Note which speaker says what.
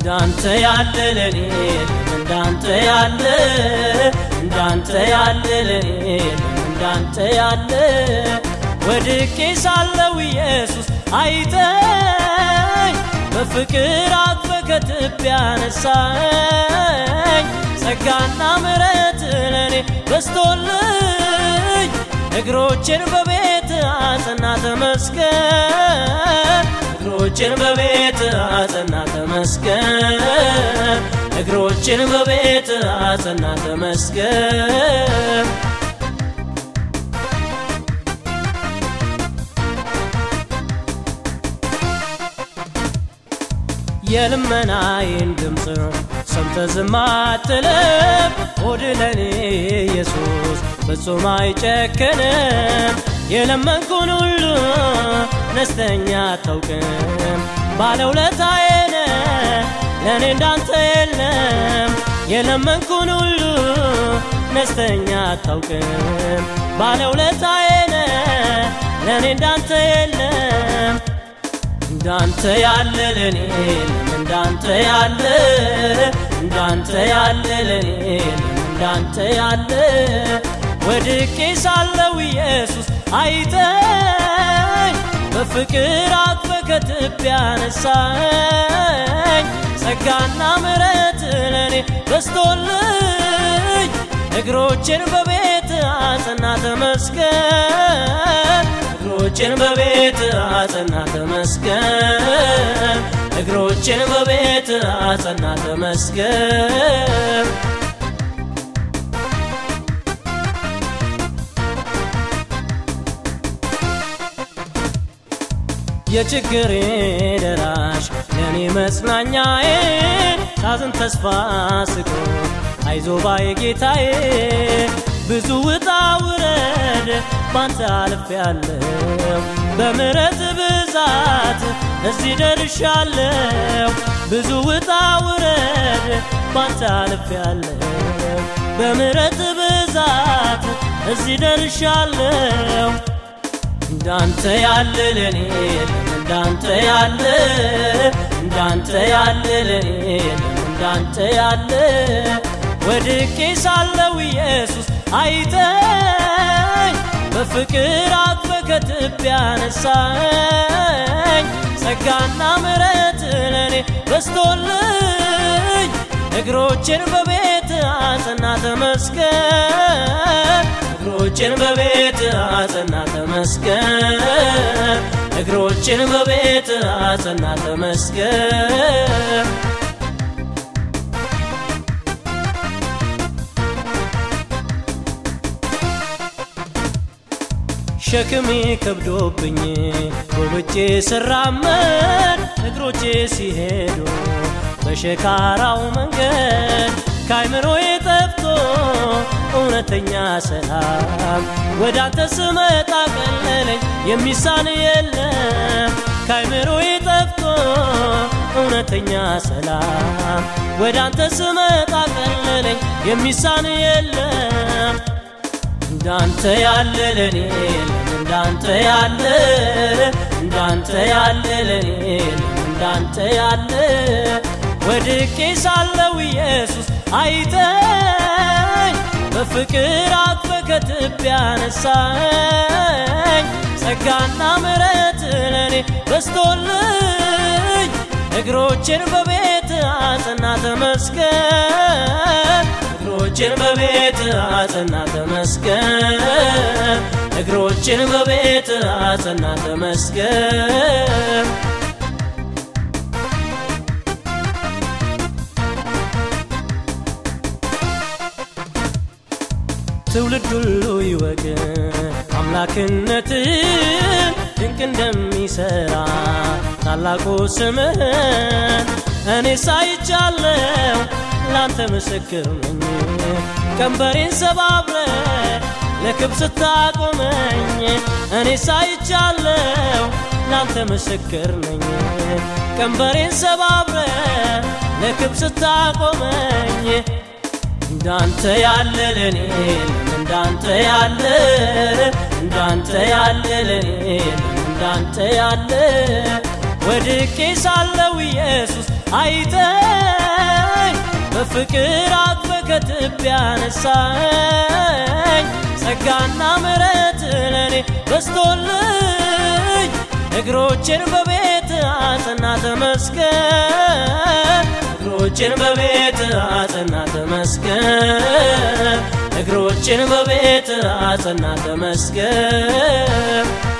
Speaker 1: እንዳንተ ያለ ለኔ እንዳንተ ያለ እንዳንተ ያለ ለኔ እንዳንተ ያለ ወድቄ ሳለው ኢየሱስ አይተኝ በፍቅር አቅፈ ከትቢያ ያነሳኝ ጸጋና ምሕረት ለኔ በስቶልኝ እግሮችን በቤት አጸና ተመስገን እግሮችን በቤት አጸና ተመስገን እግሮችን በቤት አጸና ተመስገን የልመናዬን ድምፅ ሰምተ ዝም አትልም ሆድ ለኔ ኢየሱስ ፍጹም አይጨክንም የለመንኩን ሁሉ ነስተኛ አታውቅም ባለውለታዬ ነህ ለእኔ እንዳንተ የለም የለመንኩን ሁሉ ነስተኛ አታውቅም ባለውለታዬ ነህ ለእኔ እንዳንተ የለም እንዳንተ ያለ ለኔ እንዳንተ ያለ እንዳንተ ያለ ለኔ እንዳንተ ያለ ወድቄ ሳለው ኢየሱስ አይተኝ በፍቅር አቅፈ ከትቢያ ያነሳኝ ጸጋና ምሕረት ለኔ በስቶልኝ እግሮችን በቤት አጸና ተመስገን እግሮችን በቤት አጸና ተመስገን እግሮችን በቤት አጸና ተመስገን የችግሬ ደራሽ ለእኔ መጽናኛዬ ሳዝን ተስፋ ስቆ አይዞ ባይ ጌታዬ ብዙ ውጣ ውረድ ባንተ አልፍ ያለው በምረት ብዛት እዚህ ደርሻለሁ ብዙ ውጣ ውረድ ባንተ አልፍ ያለው በምረት ብዛት እዚህ ደርሻለሁ እንዳንተ ያለ ለኔ እንዳንተ ያለ እንዳንተ ያለ ለኔ እንዳንተ ያለ ወድቄ ሳለው ኢየሱስ አይተኝ በፍቅር አቅፈ ከትቢያ ያነሳኝ ጸጋና ምሕረት ለኔ በስቶልኝ እግሮችን በቤት አጸና ተመስገን እግሮችን በቤት አጸና ተመስገን እግሮችን በቤት አጸና ተመስገን ሸክሜ ከብዶብኝ ጎብጬ ስራመድ እግሮቼ ሲሄዱ በሸካራው መንገድ ከአይምሮዬ ጠፍቶ እውነተኛ ሰላም ወደ አንተ ስመጣ ቀለለኝ የሚሳን የለም ከአይምሮዬ ጠፍቶ እውነተኛ ሰላም ወደ አንተ ስመጣ ቀለለኝ የሚሳን የለም እንዳንተ ያለ ለኔ እንዳንተ ያለ እንዳንተ ያለ ለኔ እንዳንተ ያለ ወድቄ ሳለው ኢየሱስ አይተኝ በፍቅር አቅፈ ከትቢያ ያነሳኝ ጸጋና ምሕረት ለኔ በስቶልኝ እግሮችን በቤት አጸና ተመስገን እግሮችን በቤት አጸና ተመስገን እግሮችን በቤት አጸና ተመስገን ትውልድ ሁሉ ይወቅ አምላክነትን ድንቅ እንደሚሰራ ታላቁ ስምህን እኔ ሳይቻለው ላንተ ምስክር ነኝ ቀንበሬን ሰባብረ ለክብ ስታቆመኝ እኔ ሳይቻለው ላንተ ምስክር ነኝ ቀንበሬን ሰባብረ ለክብ ስታቆመኝ እንዳንተ ያለ ለኔ እንዳንተ ያለ እንዳንተ ያለ ለኔ እንዳንተ ያለ ወድቄ ሳለው ኢየሱስ አይተኝ በፍቅር አቅፈ ከትቢያ ያነሳኝ ጸጋና ምሕረት ለእኔ በስቶልኝ እግሮችን በቤት አጸና ተመስገን እግሮችን በቤት አጸና ተመስገን እግሮችን በቤት አጸና ተመስገን